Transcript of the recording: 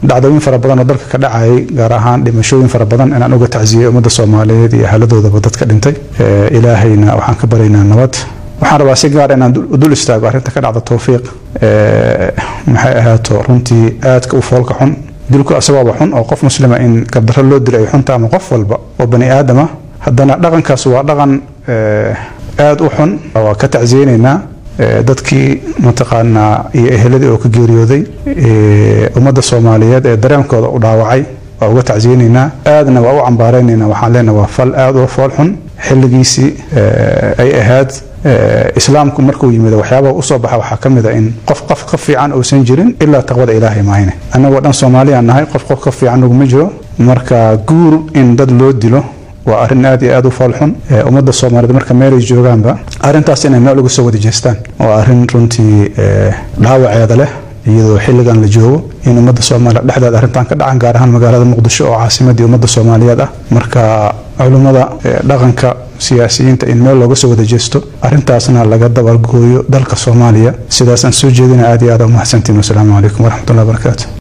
dhacdooyin fara badan oo dalka ka dhacayay gaar ahaan dhimashooyin fara badan inaan uga tacsiyey ummadda soomaaliyeed iyo ahaladoodaba dadka dhintay ilaahayna waxaan ka baryaynaa nabad waxaan rabaa si gaar inaan dul istaago arrinta ka dhacda towfiiq maxay ahaato runtii aadka u foolka xun dilku asagooba xun oo qof muslima in gardarro loo dilo ay xunta ama qof walba oo bani aadama haddana dhaqankaas waa dhaqan aada u xun waa ka tacsiyeynaynaa dadkii mataqaanaa iyo eheladii oo ka geeriyooday ummadda soomaaliyeed ee dareenkooda u dhaawacay waa uga tacsiyeynaynaa aadna waa u cambaaraynaynaa waxaan leenahay waa fal aada u fool xun xilligiisii ay ahayd islaamku markuu yimid waxyaabaha usoo baxa waxaa ka mid a in qof qof ka fiican uusan jirin ilaa taqwada ilaahay maahine annagoo dhan soomaaliyaan nahay qof qof ka fiican naguma jiro marka guur in dad loo dilo waa arrin aad iyo aad u foolxun ummadda soomaaliyeed marka meelay joogaanba arrintaas inay meel uga soo wada jeestaan waa arrin runtii dhaawaceeda leh iyadoo xilligan la joogo in ummadda soomaaliya dhexdeeda arrintan ka dhacan gaar ahaan magaalada muqdisho oo caasimadii ummadda soomaaliyeed ah marka culummada dhaqanka siyaasiyiinta in meel looga soo wada jeesto arrintaasna laga dabalgooyo dalka soomaaliya sidaasaan soo jeedina aad iyo aad u mahadsantiin wasalaamu calaykum waraxmatullahi wabarakaatu